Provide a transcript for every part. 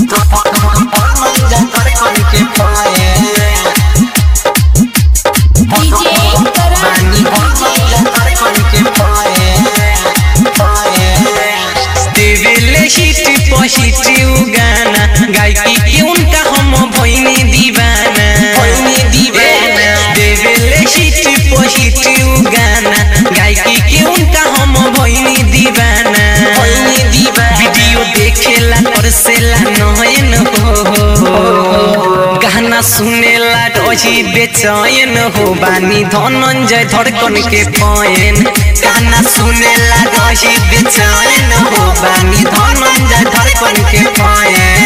देवेले हिट पहिट गाना गायकी के उनका हम भइनी दीवाना भइनी दीवाना देवेले हिट पहिट गाना गायकी के उनका हम भइनी दीवाना भइनी दीवाना वीडियो देखेला परसेला नयन हो गाना सुनेला डोही बेचैन हो बानी धनंजय धड़कन के पयन गाना सुनेला डोही बेचैन हो बानी धनंजय धड़कन के पयन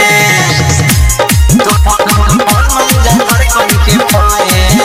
धड़कन के पयन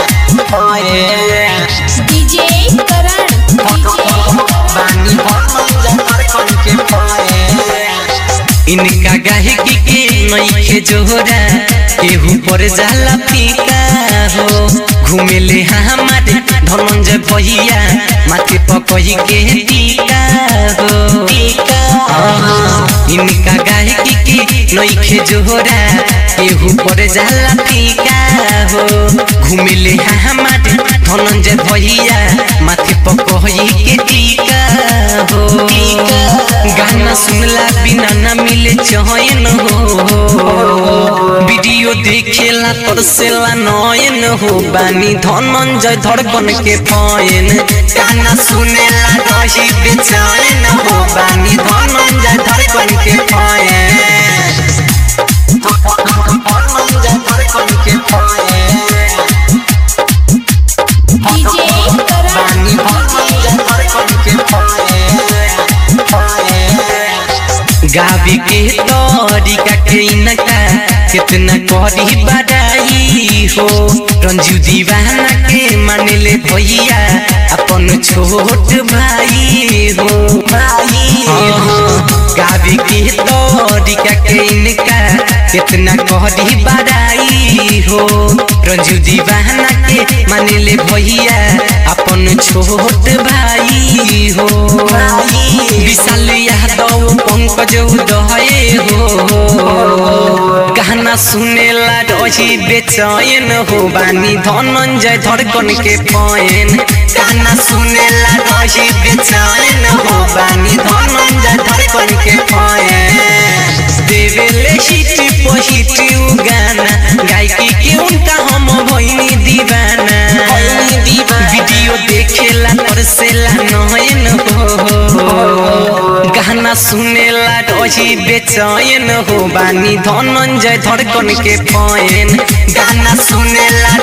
पयन डीजे करण बानी धनंजय धड़कन के पयन इनका गायकी के नईखे जोहरा केहू पर जाला फीका हो घूमेले हमारे धनंजय भैया माथे पकही के टीका हो टीका इनका गायकी के नईखे जोहरा केहू पर जाला फीका हो घूमेले हमारे धनंजय भैया माथे पकही के टीका हो गाना सुनला बिना ना मिले चयन हो वीडियो देखेला तरसेला नयन हो बानी धनंजय धड़कन के पयन गाना सुनेला रही बेचैन हो बानी धनंजय धड़कन के पयन धनंजय धड़कन के पयन डीजे करण बानी धनंजय धड़कन के पयन गावी के तरीका के इनका कितना करी बड़ाई हो रंजू दीवाना के मानले भैया अपन छोट भाई हो भाई हो गावी के तरीका के इनका कितना करी बड़ाई हो रंजू दीवाना के मानले भैया अपन छोट भाई हो विशाल यादव पंकज उदय हो गाना सुनेला रही बेचैन हो बानी धनंजय धड़कन के पयन गाना सुनेला रही बेचैन हो बानी धनंजय धड़कन के पयन देवेले हिट पहिट गाना गायकी के उनका हम भइनी दीवाना भइनी दीवाना वीडियो देखेला परसेला नयन हो गाना सुनेला रही बेचैन हो बानी धनंजय धड़कन के पयन गाना सुनेला